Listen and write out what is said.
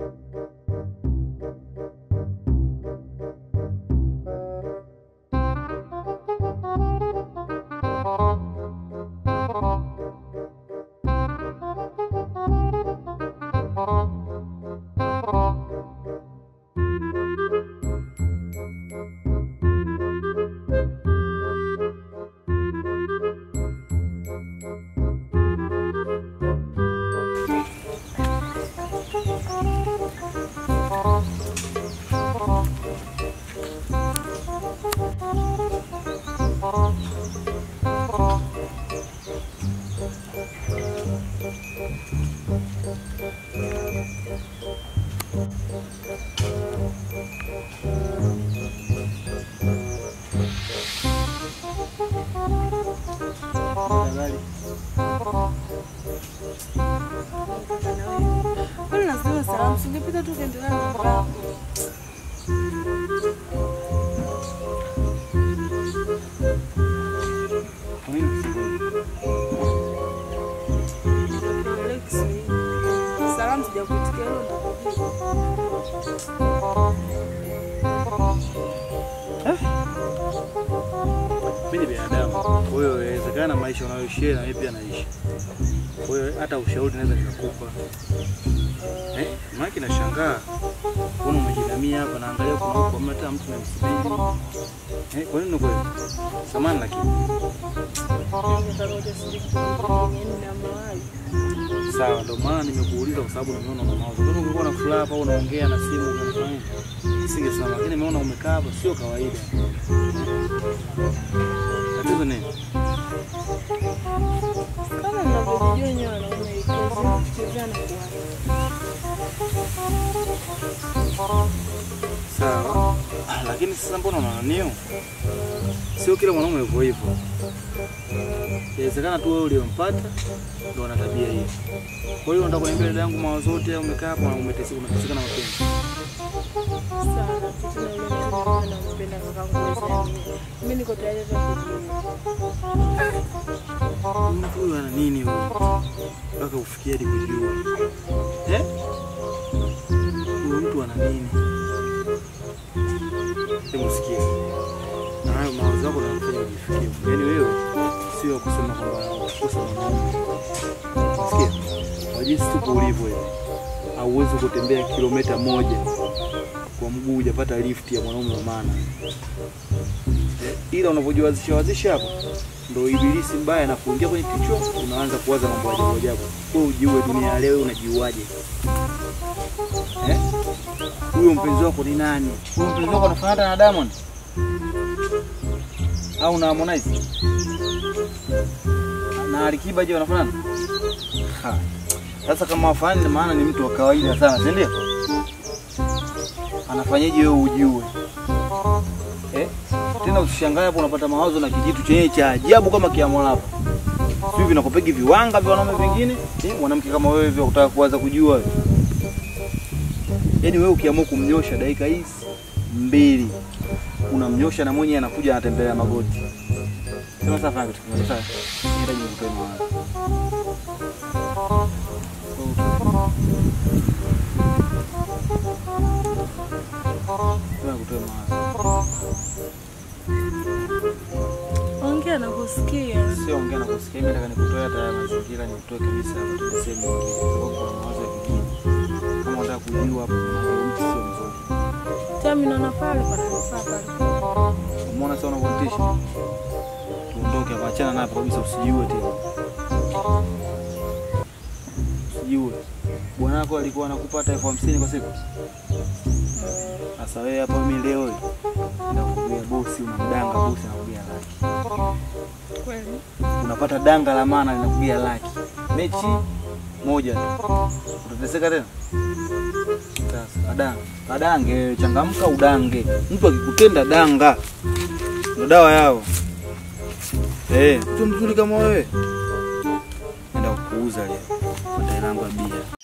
Kwani nasema salamu, singepita tu kaendelea na mambo yako. Kwa nini usikuje? Nielewe Kiswahili. Salamu sijakuitikia hilo ndo. Mimi ni binadamu, kwa hiyo inawezekana maisha unayoishi na mimi pia naishi. Kwa hiyo hata ushauri naweza nikakupa. Eh, maana nashangaa kuna umejinamia hapa naangalia kuna huko hamna hata mtu namsubiri. Eh, kwa nini kweli? Samani lakini. Nitaroja sijui kitu kingine na mahali. Sawa, ndio maana nimekuuliza kwa sababu nimeona una mawazo. Kama ungekuwa na furaha hapa unaongea na simu unafanya. Singesema, lakini nimeona umekaa hapa sio kawaida. Tatizo nini? Kama mnavyojua wenyewe wanaume kazi kuchezana kwa Sawa. Ah, lakini sasa mbona unananiu? Sio kila mwanaume yuko hivyo. Inawezekana tu wewe uliompata ndio ana tabia hiyo. Kwa hiyo unataka kuniambia dada yangu mawazo yote umekaa hapa na umeteseka umeteseka na mapenzi. sana. Tena yule mtu na mpenda kakangu wewe. Mimi niko tayari hata kujua. Mtu huyu ana nini huyu? Mpaka ufikie hadi kujua. Eh? Huyu mtu ana nini? Hebu sikia. Na hayo mawazo yako yanafanya ujifikie. Yaani wewe sio kusema kwamba kukosa mwanaume. Sikia. Kwa jinsi tuko ulivyo hivi. Hauwezi kutembea kilomita moja kwa mguu hujapata lift ya mwanaume wa maana. Eh, Ila unavyojiwazisha wazisha hapo ndo ibilisi mbaya na kuingia kwenye kichwa, unaanza kuwaza mambo ya ajabu ajabu. Wewe ujiue dunia ya leo, unajiuaje? Eh? Huyo mpenzi wako ni nani? Huyo mpenzi wako anafanana na Diamond au na Harmonize na Alikiba? Je, wanafanana? Ha. Sasa kama wafanani, maana ni mtu wa kawaida sana, si ndio? Anafanyaje wewe ujiue? Eh? Tena usishangae hapo unapata mawazo na kijitu chenye cha ajabu kama kiamolapo. Sio vinakupegi viwanga vya wanaume vingine, eh, mwanamke kama wewe vya kutaka kuanza kujua wewe. Yaani wewe ukiamua kumnyosha dakika hizi mbili unamnyosha na mwenye anakuja anatembelea magoti. Sema sasa fanya kitu kimoja sasa. Nenda je kutoa mawazo. Sema kutoa mawazo. Ongea na kusikia. Sio ongea na kusikia, mimi nataka nikutoe hata haya mazingira, nikutoe kabisa hapa tuende sehemu nyingine, kwa sababu kuna mawazo ya kigeni. Kama unataka kujua hapo, huyu mtu sio mzuri. Tami naona pale pananifaa pale. Umeona sasa unavyotisha? Tuondoke hapa, achana napo kabisa, usijiue tena, usijiue. Bwana wako alikuwa anakupata elfu hamsini kwa siku. Sasa wewe hapa, mimi leo hii nakuambia bosi, unamdanga bosi, anakuambia laki Kweli. unapata danga la maana linakugia laki mechi moja tu, utateseka tena. Sasa kadanga kadange, changamka udange. Mtu akikutenda danga, ndo dawa yao. Eh, mtu mzuri kama wewe, enda kuuza leo, matairi yangu ya bia.